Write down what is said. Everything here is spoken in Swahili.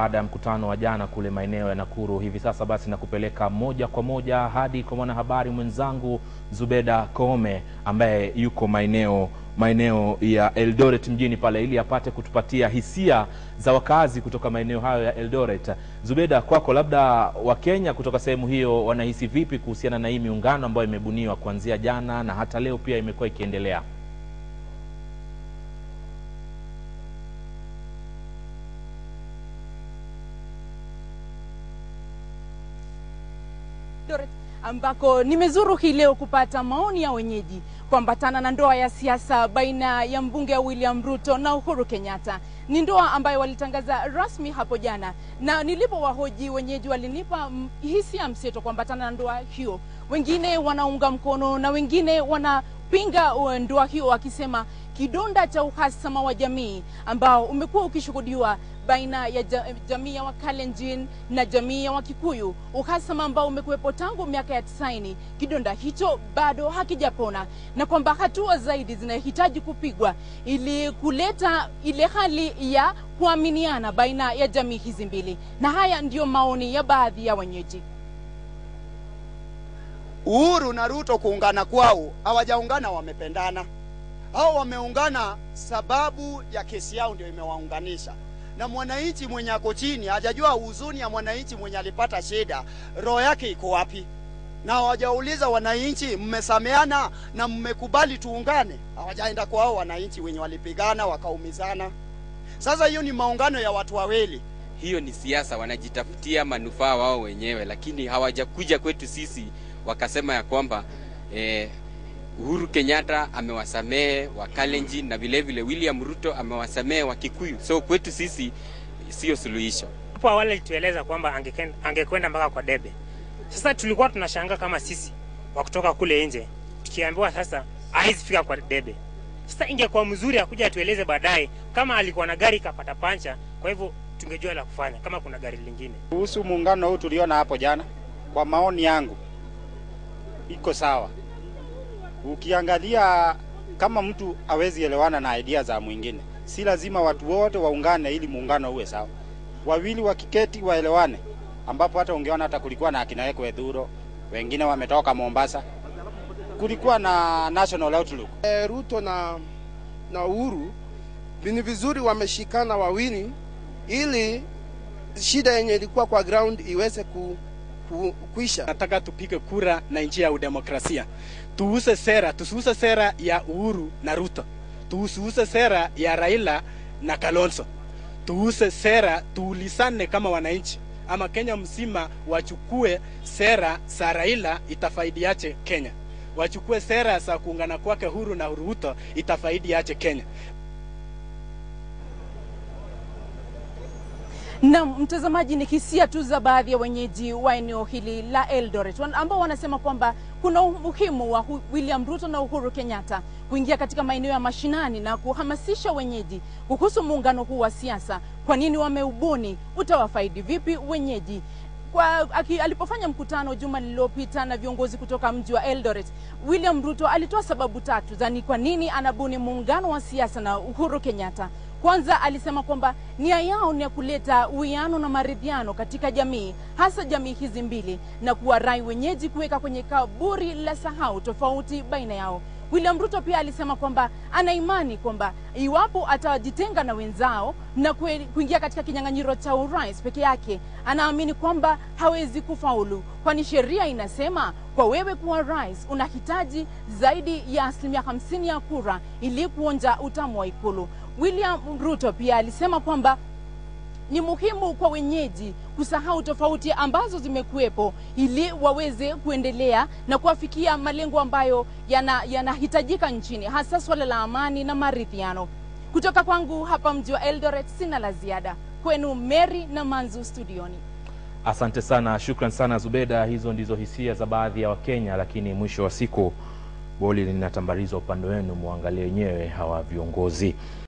Baada ya mkutano wa jana kule maeneo ya Nakuru, hivi sasa basi nakupeleka moja kwa moja hadi kwa mwanahabari mwenzangu Zubeda Koome ambaye yuko maeneo maeneo ya Eldoret mjini pale, ili apate kutupatia hisia za wakazi kutoka maeneo hayo ya Eldoret. Zubeda, kwako, labda Wakenya kutoka sehemu hiyo wanahisi vipi kuhusiana na hii miungano ambayo imebuniwa kuanzia jana na hata leo pia imekuwa ikiendelea? Eldoret ambako nimezuru hii leo kupata maoni ya wenyeji kuambatana na ndoa ya siasa baina ya mbunge William Ruto na Uhuru Kenyatta. Ni ndoa ambayo walitangaza rasmi hapo jana, na nilipowahoji wenyeji walinipa mm, hisia mseto kuambatana na ndoa hiyo. Wengine wanaunga mkono na wengine wanapinga uh, ndoa hiyo, wakisema kidonda cha uhasama wa jamii ambao umekuwa ukishuhudiwa baina ya ja- jamii ya Wakalenjin na jamii ya Wakikuyu, uhasama ambao umekuwepo tangu miaka ya tisaini. Kidonda hicho bado hakijapona, na kwamba hatua zaidi zinahitaji kupigwa ili kuleta ile hali ya kuaminiana baina ya jamii hizi mbili, na haya ndiyo maoni ya baadhi ya wenyeji. Uhuru na Ruto kuungana kwao, hawajaungana wamependana. Hao wameungana sababu ya kesi yao ndio imewaunganisha, na mwananchi mwenye ako chini hajajua huzuni ya mwananchi mwenye alipata shida, roho yake iko wapi? Na hawajauliza wananchi, mmesameana na mmekubali tuungane? Hawajaenda kwa hao wananchi wenye walipigana wakaumizana. Sasa hiyo ni maungano ya watu wawili. hiyo ni siasa, wanajitafutia manufaa wao wenyewe, lakini hawajakuja kwetu sisi wakasema ya kwamba eh, Uhuru Kenyatta amewasamehe Wakalenjin na vile vile William Ruto amewasamehe Wakikuyu. So kwetu sisi sio suluhisho. Hapo awali alitueleza kwamba angeken- angekwenda mpaka kwa debe. Sasa tulikuwa tunashangaa kama sisi wa kutoka kule nje tukiambiwa sasa hawezi fika kwa debe. Sasa ingekuwa mzuri akuja atueleze baadaye kama alikuwa na gari ikapata pancha, kwa hivyo tungejua la kufanya kama kuna gari lingine. Kuhusu muungano huu tuliona hapo jana, kwa maoni yangu iko sawa. Ukiangalia kama mtu hawezi elewana na idea za mwingine, si lazima watu wote waungane ili muungano uwe sawa. Wawili wakiketi waelewane, ambapo hata ungeona hata kulikuwa na akina Eko Edhuro, wengine wametoka Mombasa, kulikuwa na national outlook. Eh, Ruto na na Uhuru ni vizuri wameshikana wawili ili shida yenye ilikuwa kwa ground iweze ku, ku, kuisha. Nataka tupige kura na njia ya udemokrasia, tuuse sera, tusiuse sera ya Uhuru na Ruto, tuusiuse sera ya Raila na Kalonzo, tuuse sera, tuulisane kama wananchi, ama Kenya mzima wachukue sera za Raila, itafaidiache Kenya, wachukue sera za kuungana kwake Uhuru na Ruto, itafaidiache Kenya. Na mtazamaji, ni hisia tu za baadhi ya wenyeji wa eneo hili la Eldoret wan- ambao wanasema kwamba kuna umuhimu wa Hu- William Ruto na Uhuru Kenyatta kuingia katika maeneo ya mashinani na kuhamasisha wenyeji kuhusu muungano huu wa siasa. Kwa nini wameubuni? Utawafaidi vipi wenyeji? Kwa, aki, alipofanya mkutano juma lililopita na viongozi kutoka mji wa Eldoret, William Ruto alitoa sababu tatu za ni kwa nini anabuni muungano wa siasa na Uhuru Kenyatta. Kwanza alisema kwamba nia yao ni ya kuleta uwiano na maridhiano katika jamii, hasa jamii hizi mbili, na kuwarai wenyeji kuweka kwenye kaburi la sahau tofauti baina yao. William Ruto pia alisema kwamba ana imani kwamba iwapo atajitenga na wenzao na kue- kuingia katika kinyang'anyiro cha urais peke yake, anaamini kwamba hawezi kufaulu, kwani sheria inasema kwa wewe kuwa rais unahitaji zaidi ya asilimia hamsini ya kura ili kuonja utamu wa Ikulu. William Ruto pia alisema kwamba ni muhimu kwa wenyeji kusahau tofauti ambazo zimekuwepo ili waweze kuendelea na kuafikia malengo ambayo yana- yanahitajika nchini, hasa swala la amani na maridhiano. Kutoka kwangu hapa mji wa Eldoret, sina la ziada. Kwenu Mary na Manzu studioni. Asante sana, shukran sana Zubeda. Hizo ndizo hisia za baadhi ya Wakenya, lakini mwisho wa siku boli linatambarizwa upande wenu, muangalie wenyewe hawa viongozi.